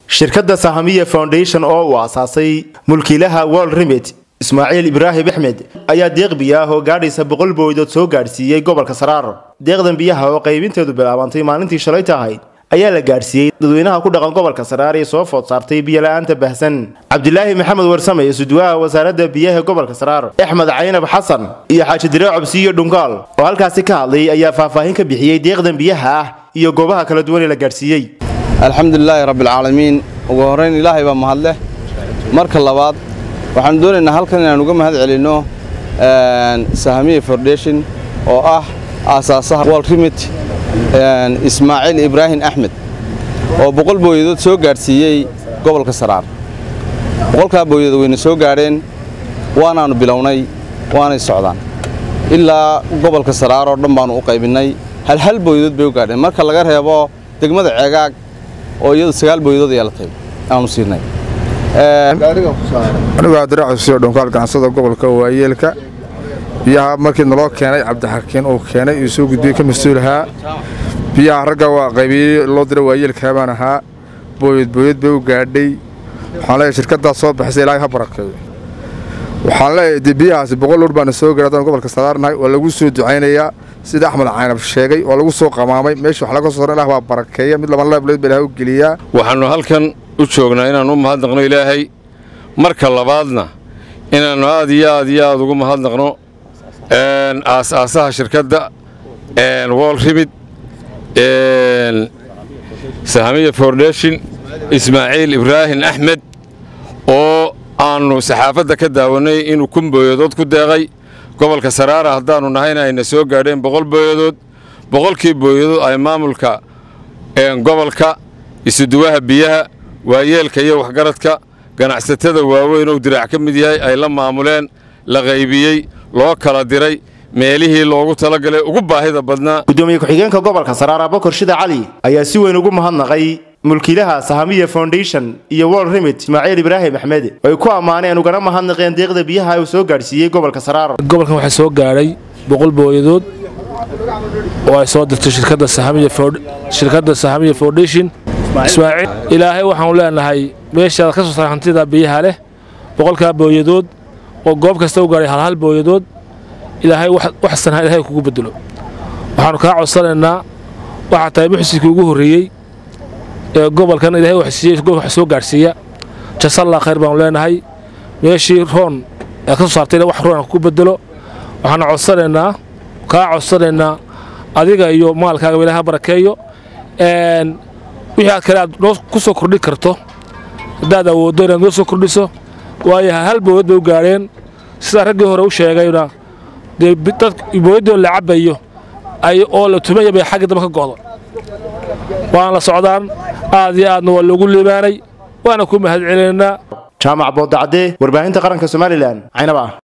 shirkadda sahamiya foundation oo uu aasaasay mulkiilaha world remit ismaaciil ibraahim axmed ayaa deeq biyo ah oo gaadhaysa boqol booydood soo gaadhsiiyey gobolka saraar deeqdan biyaha oo qaybinteedu bilaabantay maalintii shalay tahay ayaa la gaadhsiiyey dadweynaha ku dhaqan gobolka saraar ee soo food saartay biyola-aanta bahsan cabdilaahi maxamed warsame suduwaha wasaaradda biyaha gobolka saraar axmed caynab xasan iyo xaaji diree cobsiiyo dhungaal oo halkaasi ka hadlay ayaa faahfaahin ka bixiyey deeqdan biyaha ah iyo goobaha kala duwan ee la gaadhsiiyey alxamdulilaahi rabbialcaalamiin ugu horrayn ilaahay baa mahadleh marka labaad waxaanu doonaynaa halkan inaan uga mahad celinno sahamiya foundation oo ah aasaasaha world remit ismaaciil ibraahim axmed oo boqol booyadood soo gaadhsiiyey gobolka saraar boqolkaa booyadood wayna soo gaadheen waanaannu bilownay waanay socdaan ilaa gobolka saraar oo dhan baannu u qaybinnay halhal booyadood bay u gaadheen marka laga reebo degmada ceegaag oo iyadu sagaal booyadood yeelatay aanu siinay anigu adiraacusiyo dhonkaal ganacsada gobolka waayeelka biyaha markii naloo keenay cabdixakiin uu keenay uu soo gudbiyey ka mas-uulahaa biyaha ragga waa qaybiyey loo dira waayeelkaa baan ahaa booyad booyad bay u gaadhay waxaan leeyahay shirkaddaas soo baxisay ilaahay ha barakeeyo waxaan leeyahay dee biyahaasi boqol lor baana soo gaadhay haddaan gobolka saraarnahay waa lagu soo ducaynayaa sida axmed caynab sheegay waa lagu soo qamaamay meesha wax laga soo saro ilah baa barakeeya mid laban leebleed ba ilahay u geliyaa waxaannu halkan u joognaa inaannu u mahadnaqno ilaahay marka labaadna inaannu aad iyo aad iyo aad ugu mahadnaqno aas-aasaha shirkadda world remid sahamiya foundation ismaaciil ibraahim axmed oo aannu saxaafadda ka daawannay inuu kun booyadood ku deeqay gobolka saraara haddaannu nahayna ayna soo gaadheen boqol booyadood boqolkii booyadood ay maamulka gobolka isuduwaha biyaha waayeelka iyo waxgaradka ganacsatada waaweyn ou diraac ka mid yahay ay la maamuleen la qaybiyey loo kala diray meelihii loogu talagalay ugu baahida badnaa gudoomiye ku-xigeenka gobolka saraar abakor shida cali ayaa si weyn ugu mahadnaqay mulkiilaha sahamiya foundation iyo world remit ismaaciil ibraahim axmed ay ku ammaaneen ugana mahadnaqeen deeqda biyaha uu soo gaadhsiiyey gobolka saraar gobolkan waxaa soo gaadhay boqol booyadood oo ay soo dirtay shirkadda sahamiya foundation ismaaciil ilaahay waxaanu leenahay meeshaad ka soo saar hantida biyaha leh boqolkaa booyadood oo goob kasta u gaadhay halhal booyadood ilaahay wax sanha ilahay kugu bedelo waxaannu kaa codsanaynaa waxaa tahay muxsinkii ugu horreeyey ee gobolkan ilahay wax soo gaadhsiiya jasallaa khayr baanu leenahay meeshii roon ee ka soo saartayna wax roon kugu bedelo waxaanu codsanaynaa kaa codsanaynaa adiga iyo maalkaaga ilahay ha barakeeyo wixii aad kale aad noo ku soo kordhin karto haddaad awooddo inaad noo soo kordhiso waayo hal booyad bay u gaadheen sidaa raggii hore u sheegayna dee dad booyaddoo la cabbayo oo la tumaya bay xagga dambe ka go'do waana la socdaan aad iyo aadna waa loogu liibaanay waana ku mahad celinaynaa jaamac boodacadee warbaahinta qaranka somalilan caynaba